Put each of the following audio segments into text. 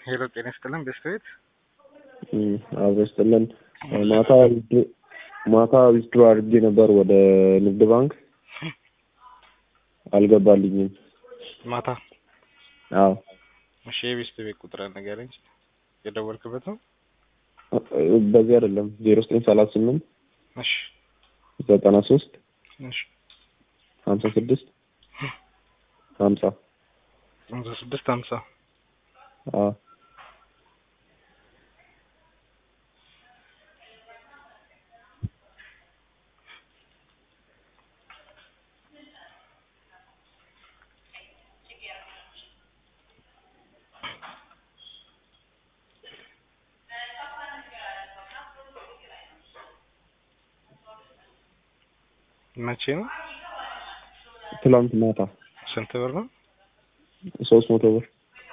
ሄሎ ጤና ይስጥልን ቤስት አብሮ ይስጥልን። ማታ ማታ ዊዝድሮ አድርጌ ነበር ወደ ንግድ ባንክ አልገባልኝም። ማታ አዎ እሺ፣ የቤስት ቤት ቁጥር ንገረኝ። የደወልክበት ነው? በዚህ አይደለም ዜሮ ዘጠኝ ሰላሳ ስምንት እሺ ዘጠና ሶስት እሺ ሀምሳ ስድስት ሀምሳ ሃምሳ ስድስት ሀምሳ አዎ መቼ ነው? ትላንት ማታ ስንት ብር ነው? ሶስት መቶ ብር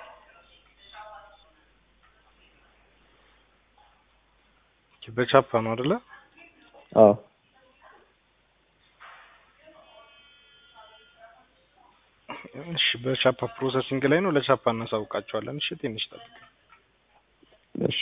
በቻፓ ነው አይደለ? አዎ እሺ በቻፓ ፕሮሰሲንግ ላይ ነው። ለቻፓ እናሳውቃቸዋለን። እሺ ትንሽ ጠብቅ። እሺ